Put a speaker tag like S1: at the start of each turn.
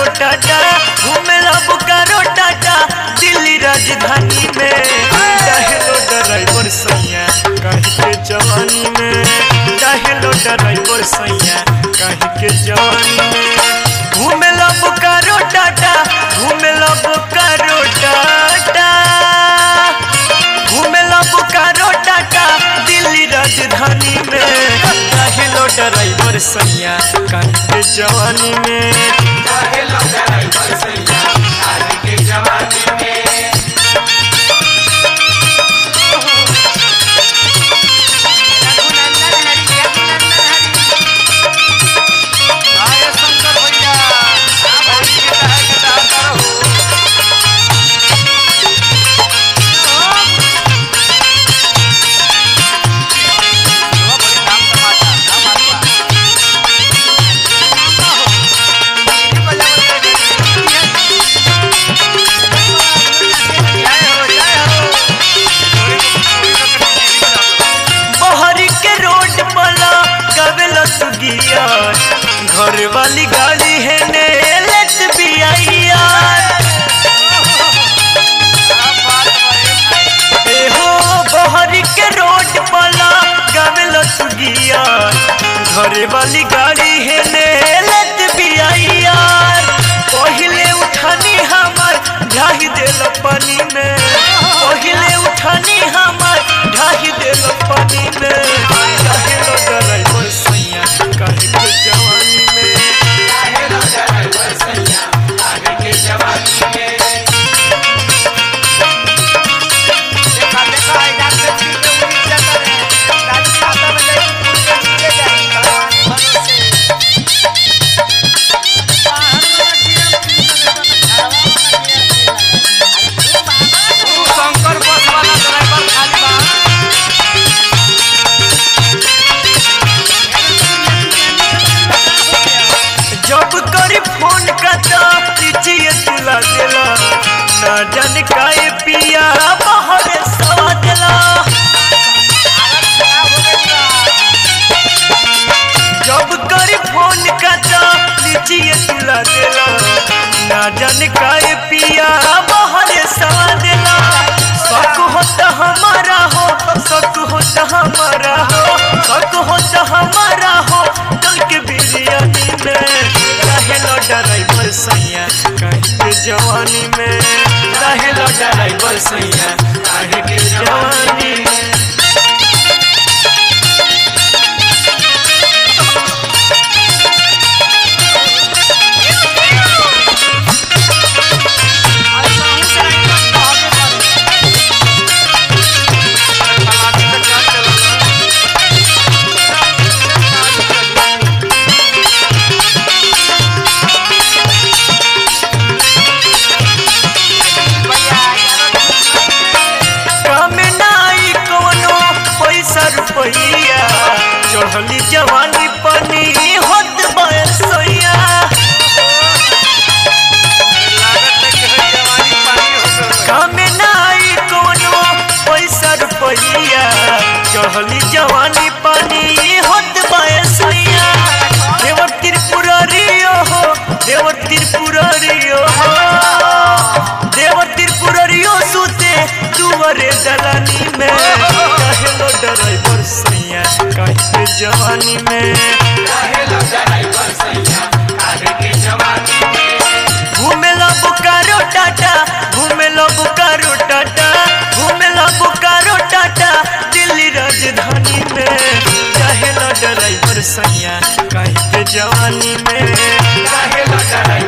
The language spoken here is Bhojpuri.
S1: टाटा घूमेला बोकारो टाटा दिल्ली राजधानी में चाहेलो ड्राइवर सैया कहीं के जवानी में चाहेलो ड्राइवर सैया कहीं के जवानी में घूमेला बोकारो टाटा घूमेला बोकारो टाटा घूमेला बोकारो टाटा दिल्ली राजधानी में चाहेलो ड्राइवर सैया कहीं के जवानी में बहरी के रोड वाला गवेला तू गिया घर वाली गाड़ी है ने लेत भी आई यार ए हो बहरी के रोड वाला गवेला तू गिया घर वाली गाड़ी है ने लेत भी आई यार पहिले उठानी हमर ढाही देल पानी में पहिले उठानी हमर ढाही देल पानी में काहे लो ड्राइवर सैया काहे के जवानी में
S2: शंकर बस वाला ड्राइवर खाली बा
S1: जब करी फोन का तो लीजिए तुला देला ना जाने काहे पिया बाहर सवा देला जब करी फोन का तो लीजिए तुला देला ना जाने काहे पिया बाहर सवा देला शक होता हमारा हो शक होता हमारा हो शक होता हमारा हो कल के बिरयानी में काहे लो ड्राइवर सैया काहे के जवानी में काहे लो ड्राइवर सैया काहे के जवानी में काम नाई कोनो पैसा रुपैया चढ़ली जवानी पनी होत बयसैया काम नाई कोनो पैसा रुपैया चढ़ली जवानी पनी होत बयसैया देवर त्रिपुरारियो हो देवर त्रिपुरारियो हो देवर त्रिपुरारियो सुते दुआरे दलानी में काहे लो ड्राइवर सैया काहे के जवानी में घूमेला बोकारो टाटा घूमेला बोकारो टाटा घूमेला बोकारो टाटा दिल्ली राजधानी में चाहे लो ड्राइवर सैया काहे के जवानी में काहे लो ड्राइवर